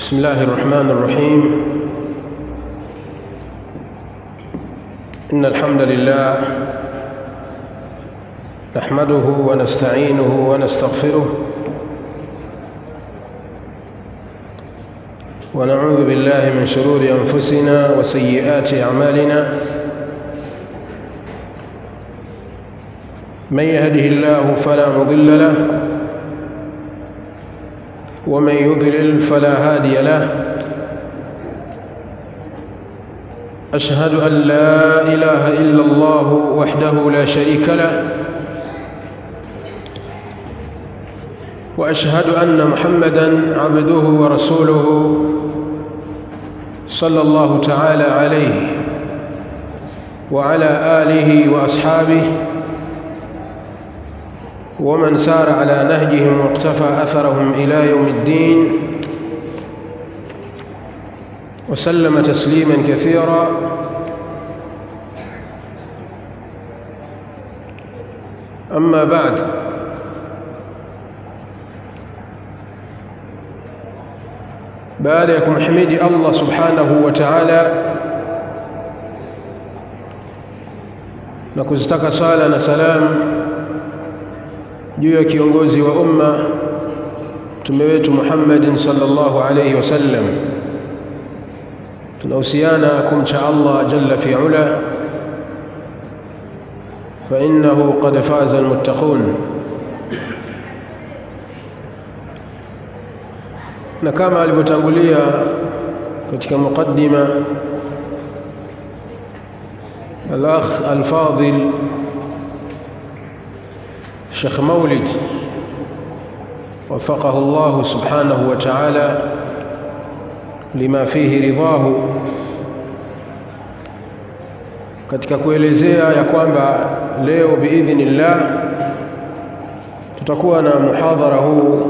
بسم الله الرحمن الرحيم إن الحمد لله نحمده ونستعينه ونستغفره ونعوذ بالله من شرور أنفسنا وسيئات أعمالنا من يهده الله فلا مضل له ومن يضلل فلا هادي له أشهد أن لا إله إلا الله وحده لا شريك له وأشهد أن محمدا عبده ورسوله صلى الله تعالى عليه وعلى آله وأصحابه ومن سار على نهجهم واقتفى أثرهم إلى يوم الدين وسلم تسليما كثيرا أما بعد baada ya kumhimidi Allah subhanahu wa ta'ala na kuzitaka sala na salam juu ya kiongozi wa umma mtume wetu Muhammadin sallallahu alayhi wasallam tunahusiana kumcha Allah jalla fi ula fa innahu qad faza almuttaqun na kama alivyotangulia katika mukaddima الأخ الفاضل شيخ مولد وفقه الله سبحانه وتعالى لما فيه رضاه katika kuelezea ya kwamba leo biidhnillah tutakuwa na muhadhara huu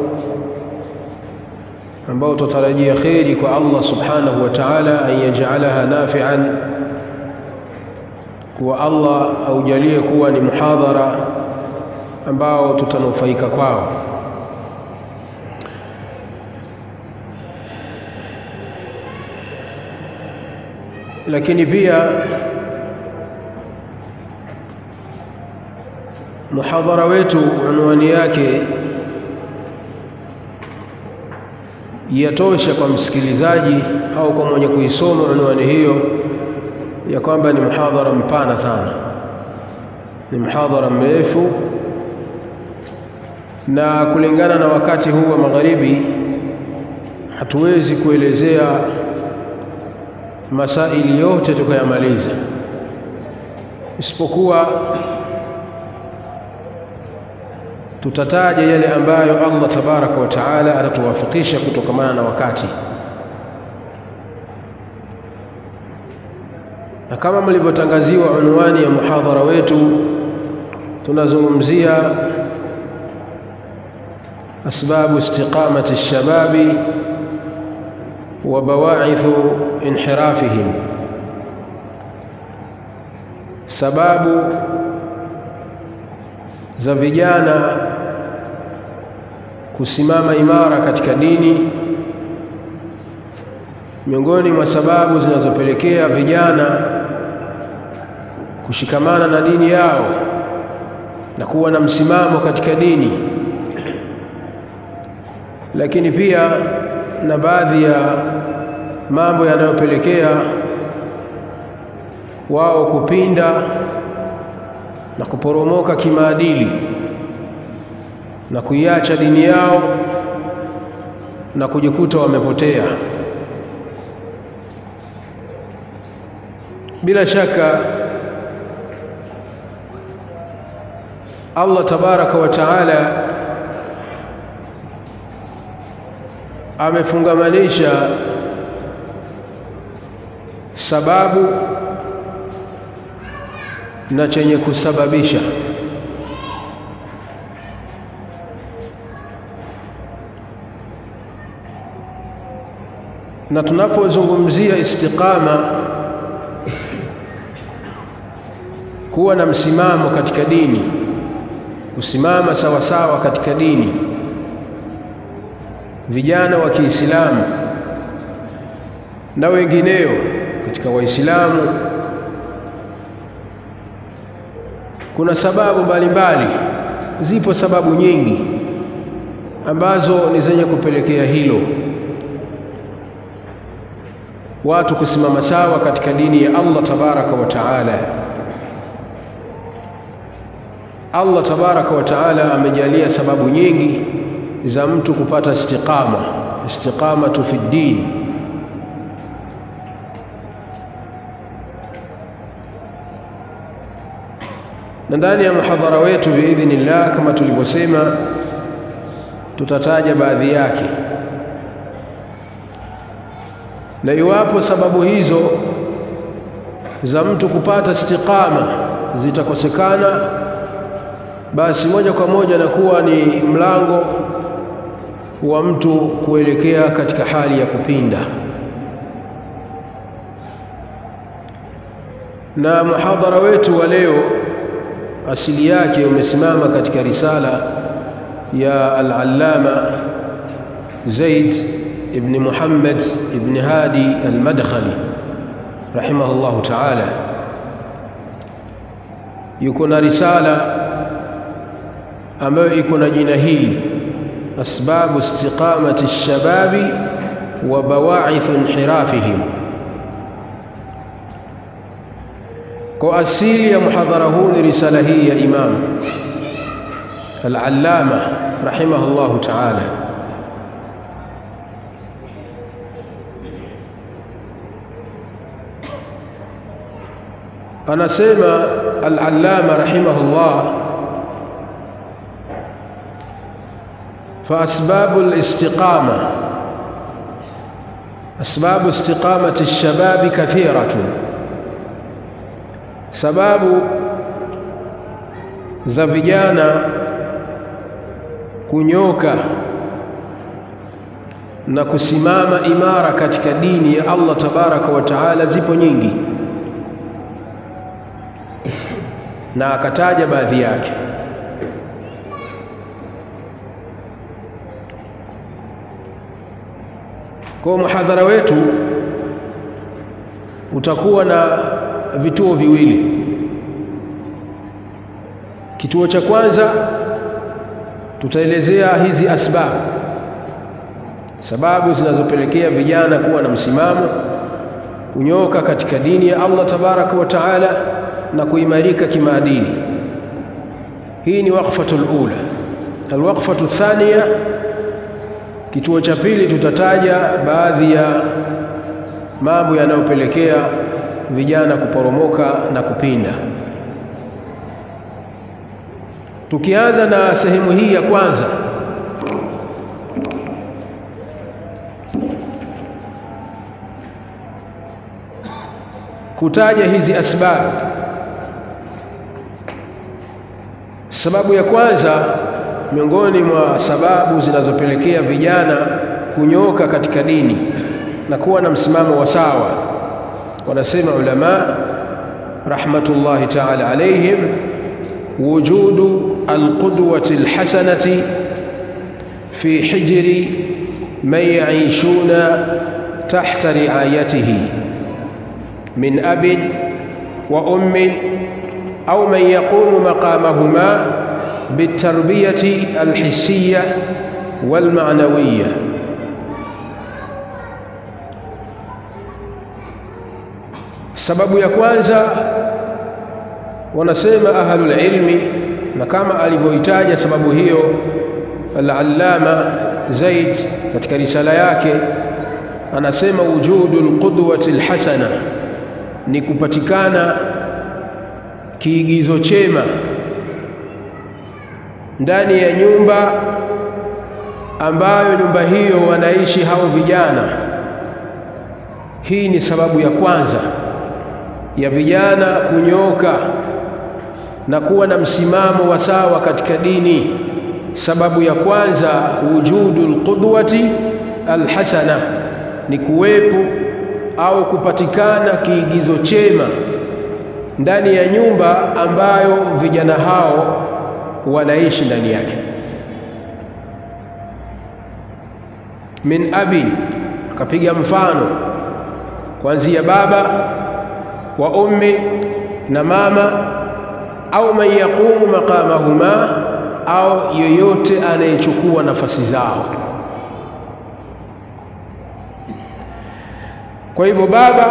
ambao tutarajia kheri kwa Allah subhanahu wa ta'ala an yaj'alaha nafi'an kuwa Allah aujalie kuwa ni muhadhara ambao tutanufaika kwao lakini pia muhadhara wetu unwani yake yatosha kwa msikilizaji au kwa mwenye kuisoma unwani hiyo ya kwamba ni muhadhara mpana sana ni muhadhara mrefu na kulingana na wakati huu wa magharibi hatuwezi kuelezea masaili yote tukayamaliza isipokuwa tutataja yale ambayo Allah tabaraka wa taala atatuwafikisha kutokamana na wakati na kama mlivyotangaziwa unwani ya muhadhara wetu tunazungumzia asbabu istiqamati shababi wa bawaithu inhirafihim sababu za vijana kusimama imara katika dini miongoni mwa sababu zinazopelekea vijana kushikamana na dini yao na kuwa na msimamo katika dini lakini pia na baadhi ya mambo yanayopelekea wao kupinda na kuporomoka kimaadili na kuiacha dini yao na kujikuta wamepotea bila shaka Allah tabaraka wa taala amefungamanisha sababu na chenye kusababisha na tunapozungumzia istiqama kuwa na msimamo katika dini kusimama sawa sawa katika dini vijana wa Kiislamu na wengineo katika waislamu kuna sababu mbalimbali mbali. zipo sababu nyingi ambazo ni zenye kupelekea hilo watu kusimama sawa katika dini ya Allah tabaraka wa taala Allah tabaraka wa taala amejalia sababu nyingi za mtu kupata istiqama istiqamatu fi din na ndani ya muhadhara wetu biidhnillah kama tulivyosema tutataja baadhi yake na iwapo sababu hizo za mtu kupata istiqama zitakosekana basi moja kwa moja nakuwa ni mlango wa mtu kuelekea katika hali ya kupinda na muhadhara wetu wa leo asili yake umesimama katika risala ya al-allama Zaid ibn Muhammad ibn Hadi al-Madkhali rahimahullahu ta'ala yuko na risala ambayo iko na jina hili asbabu istiqamati ash-shababi wa bawa'ith inhirafihim kwa asili ya muhadhara huu ni risala hii ya imam al-allama rahimahullahu ta'ala anasema al-allama rahimahullah فأسباب الاستقامة أسباب استقامة الشباب كثيرة sababu za vijana kunyoka na kusimama imara katika dini ya Allah tabaraka wa taala zipo nyingi na akataja baadhi yake kwa muhadhara wetu utakuwa na vituo viwili kituo cha kwanza tutaelezea hizi asbabu sababu zinazopelekea vijana kuwa na msimamo kunyoka katika dini ya Allah tabaraka wa taala na kuimarika kimaadili hii ni waqfatul ula alwaqfatu thania kituo cha pili tutataja baadhi ya mambo yanayopelekea vijana kuporomoka na kupinda tukianza na sehemu hii ya kwanza kutaja hizi asbabu sababu ya kwanza miongoni mwa sababu zinazopelekea vijana kunyoka katika dini na kuwa na msimamo wa sawa wanasema ulama rahmatullahi ta'ala alayhim wujudu alqudwati alhasanati fi hijri man ya'ishuna tahta ri'ayatihi min abin wa ummin au man yaqumu maqamahuma بالتربية الحسية والمعنوية sababu ya kwanza wanasema ahlul ilmi na kama alivyoitaja sababu hiyo al-allama Zaid katika risala yake anasema wujudu alqudwati alhasana ni kupatikana kiigizo chema ndani ya nyumba ambayo nyumba hiyo wanaishi hao vijana hii ni sababu ya kwanza ya vijana kunyoka na kuwa na msimamo wa sawa katika dini sababu ya kwanza wujudu alqudwati alhasana ni kuwepo au kupatikana kiigizo chema ndani ya nyumba ambayo vijana hao wanaishi ndani yake min abin akapiga mfano kuanzia baba wa ummi na mama au man yaqumu maqamahuma au yoyote anayechukua nafasi zao kwa hivyo baba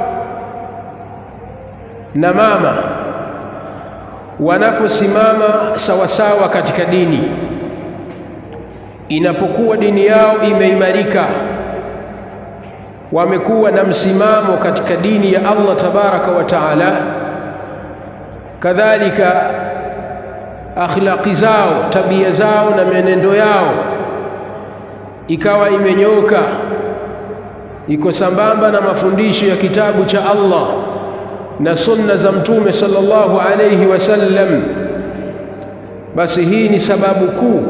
na mama wanaposimama sawasawa katika dini inapokuwa dini yao imeimarika wamekuwa na msimamo katika dini ya Allah tabaraka wa taala kadhalika akhlaqi zao tabia zao na menendo yao ikawa imenyoka iko sambamba na mafundisho ya kitabu cha Allah na sunna za mtume sallallahu alayhi wasallam basi hii ni sababu kuu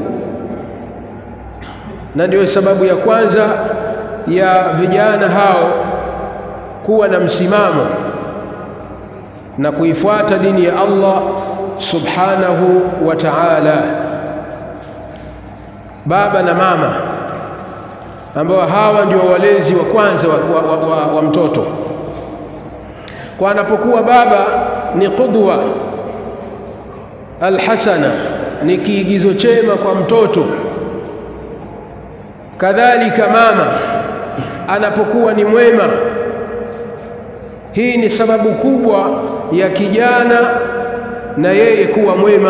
na ndio sababu ya kwanza ya vijana hao kuwa na msimamo na kuifuata dini ya Allah subhanahu wa ta'ala baba na mama ambao hawa ndio walezi wa kwanza wa, wa, wa, wa, wa mtoto kwa anapokuwa baba ni qudwa alhasana ni kiigizo chema kwa mtoto kadhalika mama anapokuwa ni mwema hii ni sababu kubwa ya kijana na yeye kuwa mwema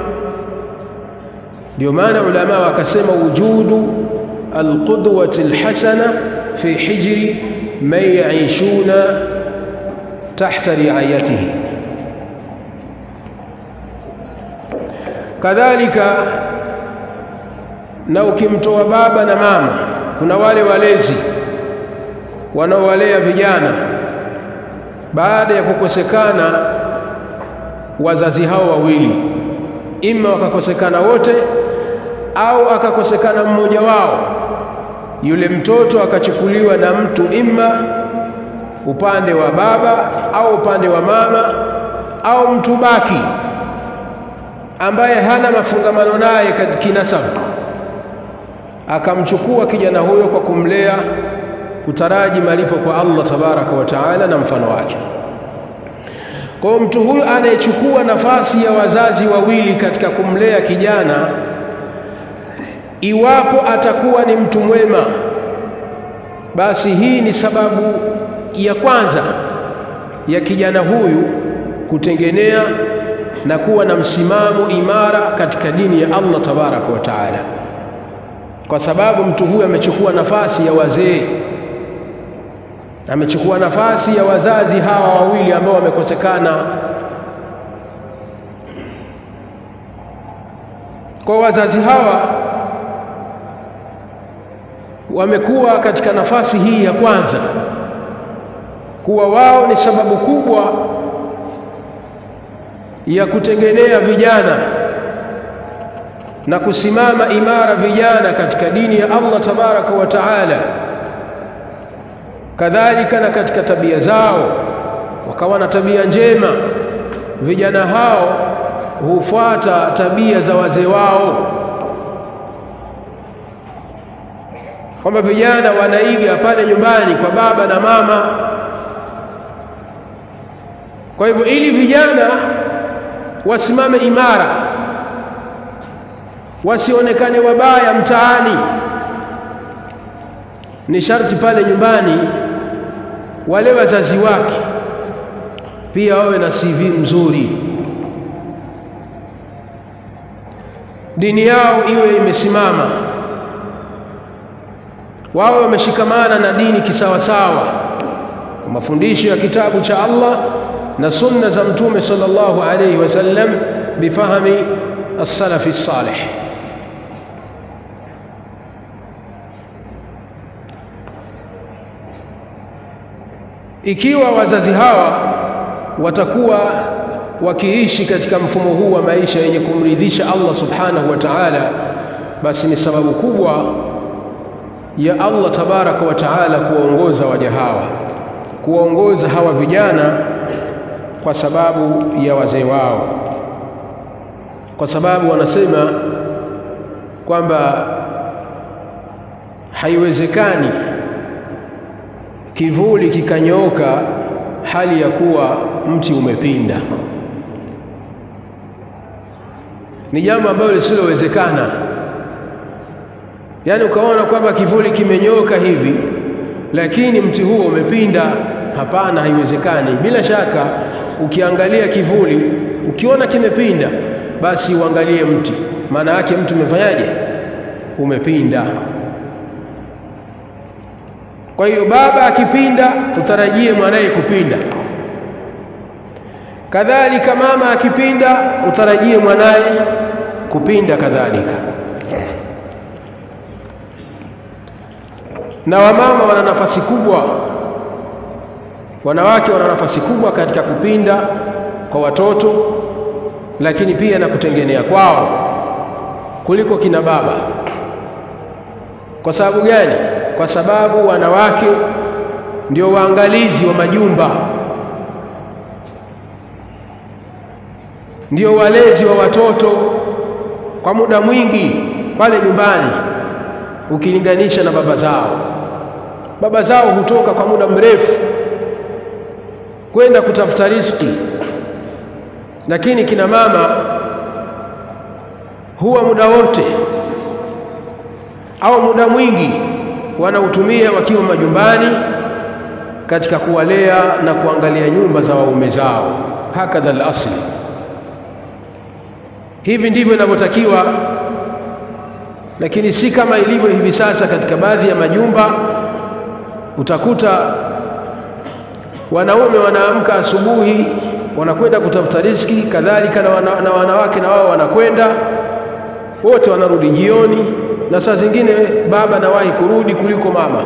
ndio maana ulama wakasema wujudu alqudwati alhasana fi hijri man yaishuna tahta riayatihi kadhalika na ukimtoa baba na mama kuna wale walezi wanaowalea vijana baada ya kukosekana wazazi hao wawili ima wakakosekana wote au akakosekana mmoja wao yule mtoto akachukuliwa na mtu ima upande wa baba au upande wa mama au mtu baki ambaye hana mafungamano naye kinasabu akamchukua kijana huyo kwa kumlea kutaraji malipo kwa Allah tabaraka wa taala na mfano wake kwa hiyo mtu huyu anayechukua nafasi ya wazazi wawili katika kumlea kijana iwapo atakuwa ni mtu mwema basi hii ni sababu ya kwanza ya kijana huyu kutengenea na kuwa na msimamo imara katika dini ya Allah tabaraka wa taala kwa sababu mtu huyu amechukua nafasi ya wazee amechukua nafasi ya wazazi hawa wawili ambao wamekosekana kwa wazazi hawa wamekuwa katika nafasi hii ya kwanza kuwa wao ni sababu kubwa ya kutengenea vijana na kusimama imara vijana katika dini ya Allah tabaraka wa taala kadhalika na katika tabia zao wakawa na tabia njema vijana hao hufuata tabia za wazee wao kwamba vijana wanaiga pale nyumbani kwa baba na mama kwa hivyo ili vijana wasimame imara wasionekane wabaya mtaani ni sharti pale nyumbani wale wazazi wake pia wawe na CV mzuri dini yao iwe imesimama wawe wameshikamana na dini kisawasawa kwa mafundisho ya kitabu cha Allah na sunna za mtume sallallahu alayhi wasallam bifahami as-salafi salih ikiwa wazazi hawa watakuwa wakiishi katika mfumo huu wa maisha yenye kumridhisha Allah subhanahu wa ta'ala basi ni sababu kubwa ya Allah tabaraka wa ta'ala kuwaongoza waja hawa kuwaongoza hawa vijana kwa sababu ya wazee wao kwa sababu wanasema kwamba haiwezekani kivuli kikanyooka hali ya kuwa mti umepinda ni jambo ambalo lisilowezekana yaani ukaona kwamba kivuli kimenyoka hivi lakini mti huo umepinda hapana haiwezekani bila shaka ukiangalia kivuli ukiona kimepinda basi uangalie mti maana yake mti umefanyaje umepinda kwa hiyo baba akipinda utarajie mwanaye kupinda kadhalika mama akipinda utarajie mwanaye kupinda kadhalika na wamama wana nafasi kubwa wanawake wana nafasi kubwa katika kupinda kwa watoto lakini pia na kutengenea kwao kuliko kina baba kwa sababu gani kwa sababu wanawake ndio waangalizi wa majumba ndio walezi wa watoto kwa muda mwingi pale nyumbani ukilinganisha na baba zao baba zao hutoka kwa muda mrefu kwenda kutafuta riziki lakini kina mama huwa muda wote au muda mwingi wanautumia wakiwa majumbani katika kuwalea na kuangalia nyumba za waume zao hakadha al-asli hivi ndivyo inavyotakiwa lakini si kama ilivyo hivi sasa katika baadhi ya majumba utakuta wanaume wanaamka asubuhi wanakwenda kutafuta riziki kadhalika na, wana, na wanawake na wao wanakwenda wote wanarudi jioni na saa zingine baba nawahi kurudi kuliko mama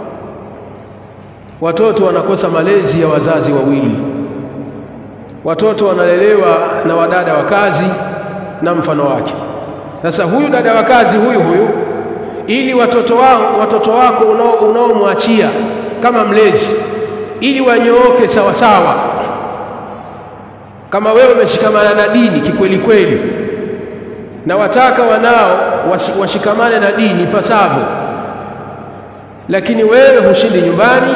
watoto wanakosa malezi ya wazazi wawili watoto wanalelewa na wadada wa kazi na mfano wake sasa huyu dada wa kazi huyu huyu ili watoto wao watoto wako unaomwachia kama mlezi ili wanyooke sawa sawa kama wewe umeshikamana na dini kikweli kweli na wataka wanao washikamane na dini pasavyo lakini wewe hushindi nyumbani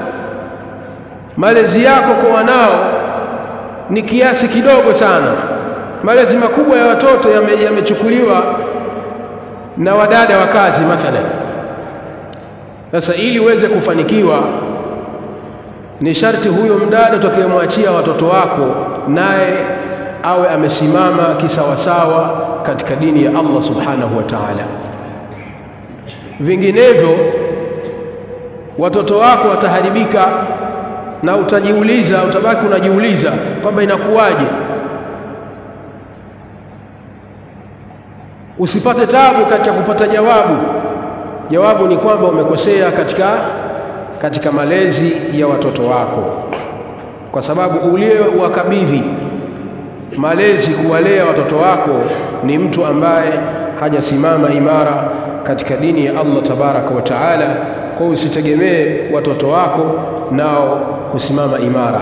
malezi yako kwa wanao ni kiasi kidogo sana malezi makubwa ya watoto yamechukuliwa yame na wadada wa kazi mathalan sasa ili uweze kufanikiwa ni sharti huyo mdada utakayemwachia watoto wako naye awe amesimama kisawasawa katika dini ya Allah subhanahu wa ta'ala vinginevyo watoto wako wataharibika na utajiuliza utabaki unajiuliza kwamba inakuwaje usipate tabu katika kupata jawabu jawabu ni kwamba umekosea katika katika malezi ya watoto wako kwa sababu uliyewakabidhi malezi kuwalea watoto wako ni mtu ambaye hajasimama imara katika dini ya Allah tabaraka wa taala kwa usitegemee watoto wako nao kusimama imara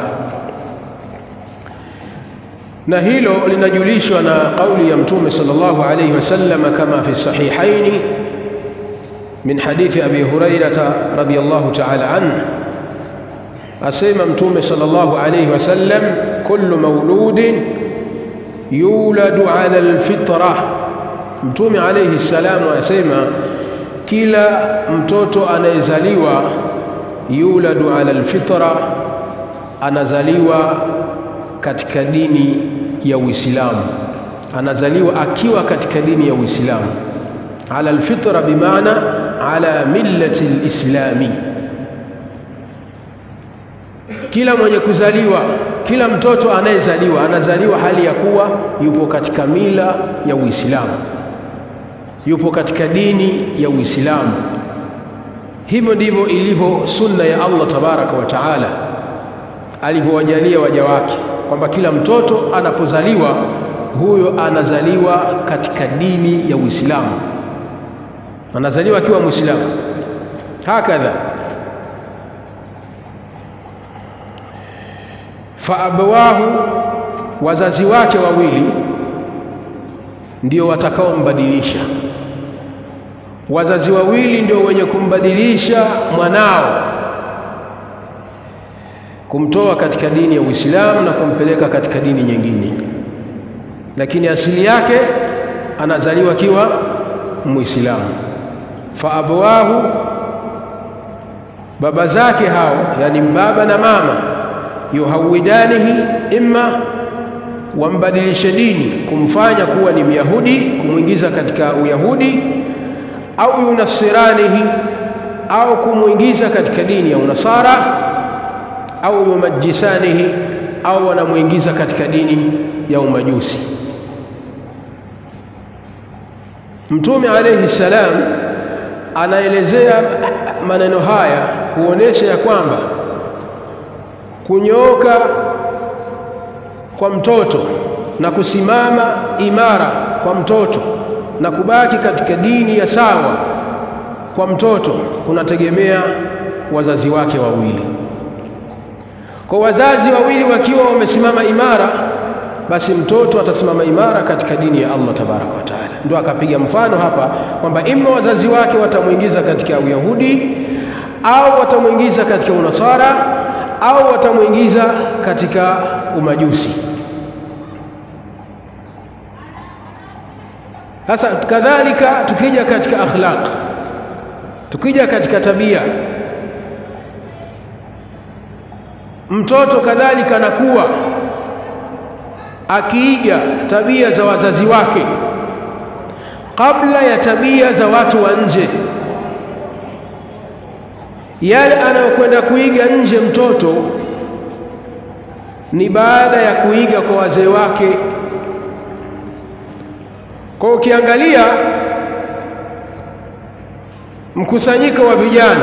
na hilo linajulishwa na kauli ya mtume sallallahu alayhi wasallam kama fi sahihaini min hadithi abi hurairata radiyallahu ta'ala anhu asema mtume sallallahu alayhi wasallam kullu mauludin yuladu ala alfitra mtume alayhi salamu asema kila mtoto anayezaliwa yuladu ala alfitra anazaliwa katika dini ya Uislamu anazaliwa akiwa katika dini ya Uislamu ala alfitra bimaana ala millati alislami kila mwenye kuzaliwa kila mtoto anayezaliwa anazaliwa hali ya kuwa yupo katika mila ya Uislamu yupo katika dini ya Uislamu hivyo ndivyo ilivyo sunna ya Allah tabaraka wa taala alivyowajalia waja wake kwamba kila mtoto anapozaliwa huyo anazaliwa katika dini ya Uislamu anazaliwa akiwa Muislamu hakadha faabawahu wazazi wake wawili ndio watakaombadilisha wazazi wawili ndio wenye kumbadilisha mwanao kumtoa katika dini ya Uislamu na kumpeleka katika dini nyingine lakini asili yake anazaliwa akiwa muislamu fa abawahu baba zake hao yani baba na mama yuhawidanihi imma wambadilishe dini kumfanya kuwa ni myahudi kumwingiza katika uyahudi au yunasiranihi au kumwingiza katika dini ya unasara au yumajisanihi au wanamwingiza katika dini ya umajusi mtume alayhi salam anaelezea maneno haya kuonesha ya kwamba kunyooka kwa mtoto na kusimama imara kwa mtoto na kubaki katika dini ya sawa kwa mtoto kunategemea wazazi wake wawili kwa wazazi wawili wakiwa wamesimama imara basi mtoto atasimama imara katika dini ya Allah tabaraka wa taala ndio akapiga mfano hapa kwamba imma wazazi wake watamuingiza katika uyahudi au watamuingiza katika unasara au watamuingiza katika umajusi sasa kadhalika tukija katika akhlaq tukija katika tabia mtoto kadhalika anakuwa akiiga tabia za wazazi wake kabla ya tabia za watu wa nje yale anayokwenda kuiga nje mtoto ni baada ya kuiga kwa wazee wake kwa ukiangalia mkusanyiko wa vijana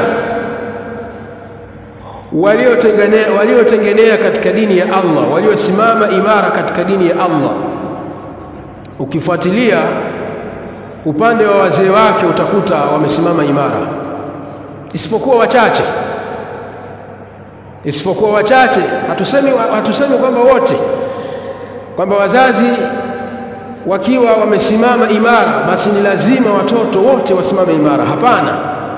waliotengenea waliotengenea katika dini ya Allah waliosimama imara katika dini ya Allah ukifuatilia upande wa wazee wake utakuta wamesimama imara isipokuwa wachache isipokuwa wachache hatusemi hatusemi kwamba wote kwamba wazazi wakiwa wamesimama imara basi ni lazima watoto wote wasimame imara hapana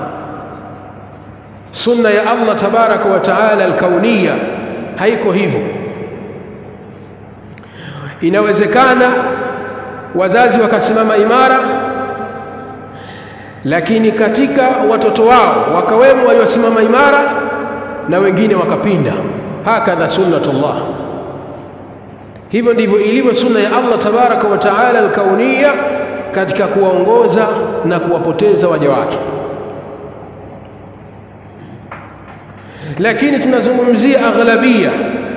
sunna ya Allah tabaraka wa taala alkauniya haiko hivyo inawezekana wazazi wakasimama imara lakini katika watoto wao wakawemo waliosimama imara na wengine wakapinda hakadha sunnatullah hivyo ndivyo ilivyo sunna ya Allah tabaraka wa taala alkauniya katika kuwaongoza na kuwapoteza waja wake lakini tunazungumzia aghlabia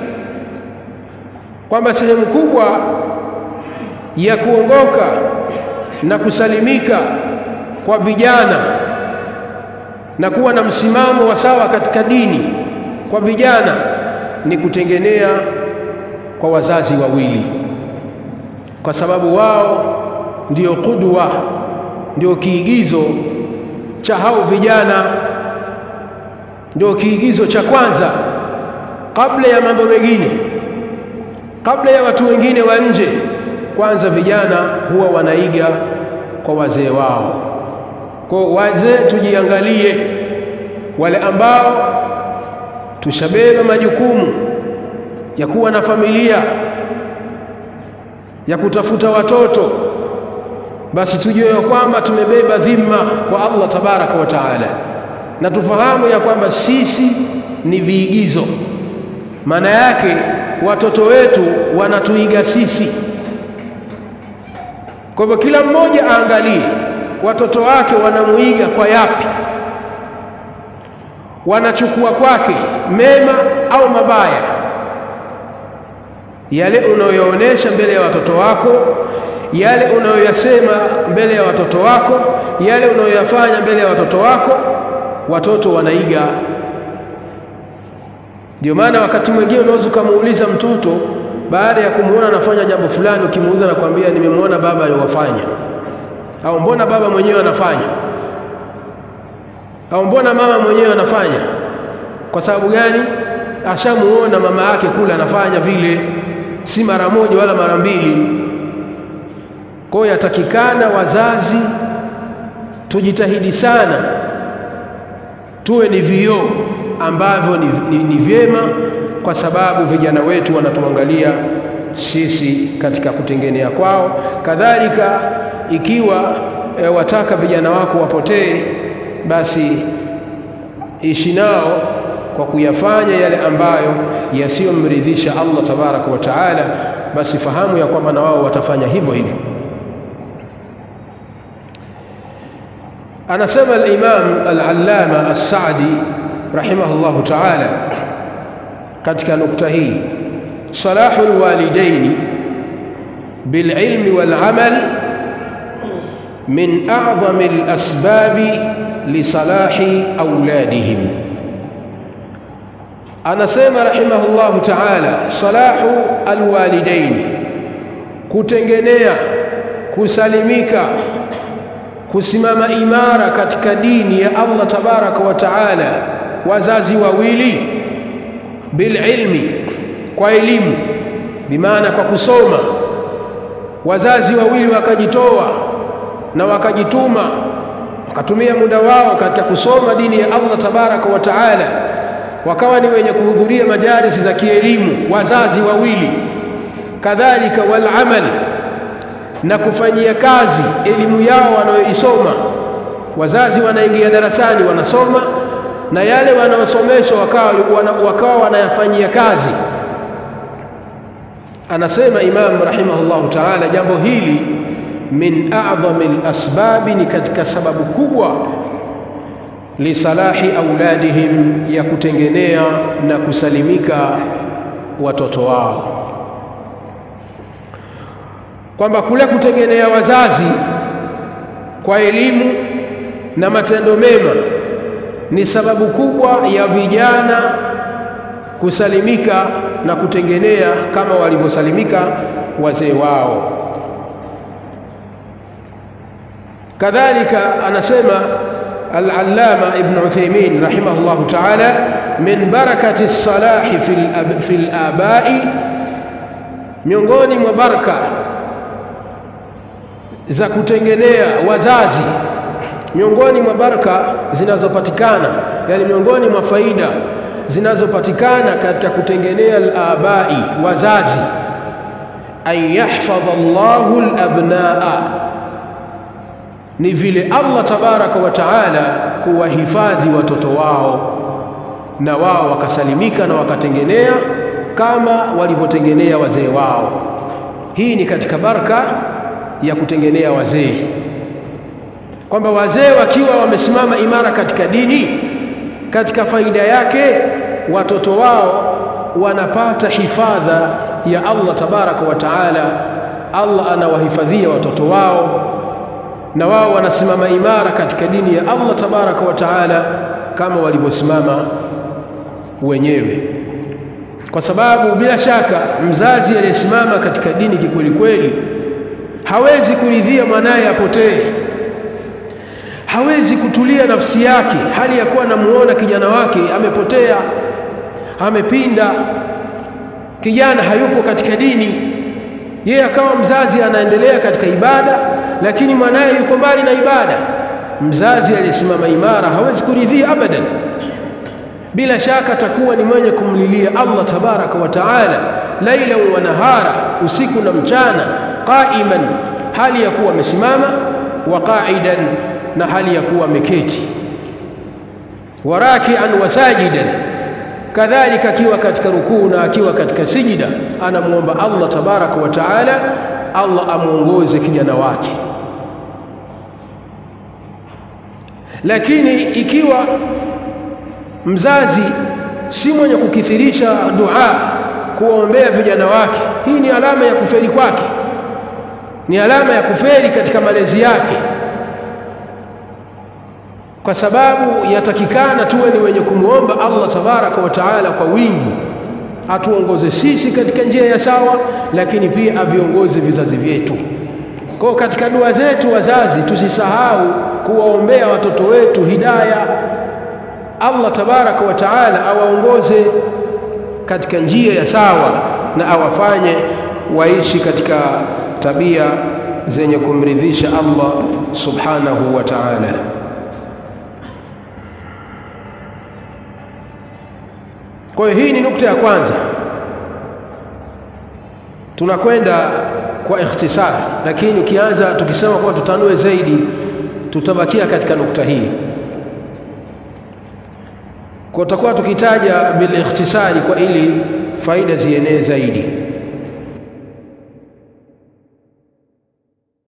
kwamba sehemu kubwa ya kuongoka na kusalimika kwa vijana na kuwa na msimamo wa sawa katika dini kwa vijana ni kutengenea kwa wazazi wawili kwa sababu wao ndio kudwa ndio kiigizo cha hao vijana ndio kiigizo cha kwanza kabla ya mambo mengine kabla ya watu wengine wa nje kwanza vijana huwa wanaiga kwa wazee wao kwa wazee tujiangalie wale ambao tushabeba majukumu ya kuwa na familia ya kutafuta watoto basi tujue ya kwamba tumebeba dhima kwa Allah tabaraka wa taala na tufahamu ya kwamba sisi ni viigizo maana yake watoto wetu wanatuiga sisi kwa hivyo kila mmoja aangalie watoto wake wanamuiga kwa yapi wanachukua kwake mema au mabaya yale unayoyaonesha mbele ya watoto wako yale unayoyasema mbele ya watoto wako yale unayoyafanya mbele ya watoto wako watoto wanaiga ndio maana wakati mwingine unaweza ukamuuliza mtoto baada ya kumuona anafanya jambo fulani ukimuuliza na kwambia nimemwona baba aliwafanya au mbona baba mwenyewe anafanya au mbona mama mwenyewe anafanya kwa sababu gani ashamuona mama yake kule anafanya vile si mara moja wala mara mbili kwa hiyo yatakikana wazazi tujitahidi sana tuwe ni vioo ambavyo ni, ni, ni vyema kwa sababu vijana wetu wanatuangalia sisi katika kutengenea kwao kadhalika ikiwa e, wataka vijana wako wapotee basi ishi nao kwa kuyafanya yale ambayo yasiyomridhisha Allah tabaraka wa taala basi fahamu ya kwamba na wao watafanya hivyo hivyo anasema al-Imam al-Allama as-Sa'di rahimahullahu ta'ala katika nukta hii salahul walidaini bililmi walamal min a'zami al-asbabi lisalahi auladihim anasema rahimahullahu ta'ala salahu alwalidain kutengenea kusalimika kusimama imara katika dini ya Allah tabaraka wa taala wazazi wawili bililmi kwa elimu bimaana kwa kusoma wazazi wawili wakajitoa na wakajituma wakatumia muda wao katika kusoma dini ya Allah tabaraka wa taala wakawa ni wenye kuhudhuria majalisi za kielimu wazazi wawili kadhalika wal amal na kufanyia kazi elimu yao wanayoisoma wazazi wanaingia darasani wanasoma na yale wanaosomeshwa wakawa, wana, wakawa wanayafanyia kazi anasema imam rahimahullahu taala jambo hili min a'dhami al-asbabi ni katika sababu kubwa lisalahi auladihim ya kutengenea na kusalimika watoto wao kwamba kule kutengenea wazazi kwa elimu na matendo mema ni sababu kubwa ya vijana kusalimika na kutengenea kama walivyosalimika wazee wao kadhalika anasema al-allama ibn Uthaymeen rahimahullah ta'ala min barakati salahi fil fil abai miongoni mwa baraka za kutengenea wazazi miongoni mwa baraka zinazopatikana yani miongoni mwa faida zinazopatikana katika kutengenea al-abai wazazi an yahfadha Allahu al-abnaa ni vile Allah tabaraka wa taala kuwahifadhi watoto wao na wao wakasalimika na wakatengenea kama walivyotengenea wazee wao hii ni katika baraka ya kutengenea wazee kwamba wazee wakiwa wamesimama imara katika dini katika faida yake watoto wao wanapata hifadha ya Allah tabaraka wa taala Allah anawahifadhia watoto wao na wao wanasimama imara katika dini ya Allah tabaraka wa taala kama walivyosimama wenyewe kwa sababu bila shaka mzazi aliyesimama katika dini kikweli kweli hawezi kuridhia mwanaye apotee hawezi kutulia nafsi yake hali ya kuwa anamuona kijana wake amepotea amepinda kijana hayupo katika dini yeye akawa mzazi anaendelea katika ibada lakini mwanaye yuko mbali na ibada mzazi aliyesimama imara hawezi kuridhia abadan bila shaka atakuwa ni mwenye kumlilia Allah tabaraka wa taala laila wa nahara usiku na mchana qaiman hali ya kuwa amesimama wa qa'idan na hali ya kuwa ameketi warakian wa sajidan kadhalika akiwa katika rukuu na akiwa katika sijida anamuomba Allah tabaraka wa taala Allah amuongoze kijana wake lakini ikiwa mzazi si mwenye kukithirisha dua kuwaombea vijana wake hii ni alama ya kufeli kwake ni alama ya kufeli katika malezi yake kwa sababu yatakikana tuwe ni wenye kumwomba Allah tabaraka wa taala kwa wingi atuongoze sisi katika njia ya sawa lakini pia aviongoze vizazi vyetu kwa katika dua zetu wazazi tusisahau kuwaombea watoto wetu hidaya Allah tabaraka wa taala awaongoze katika njia ya sawa na awafanye waishi katika tabia zenye kumridhisha Allah subhanahu wa ta'ala kwa hiyo hii ni nukta ya kwanza tunakwenda kwa ikhtisar lakini ukianza tukisema kuwa tutanue zaidi tutabakia katika nukta hii kwa tutakuwa tukitaja bil ikhtisari kwa ili faida zienee zaidi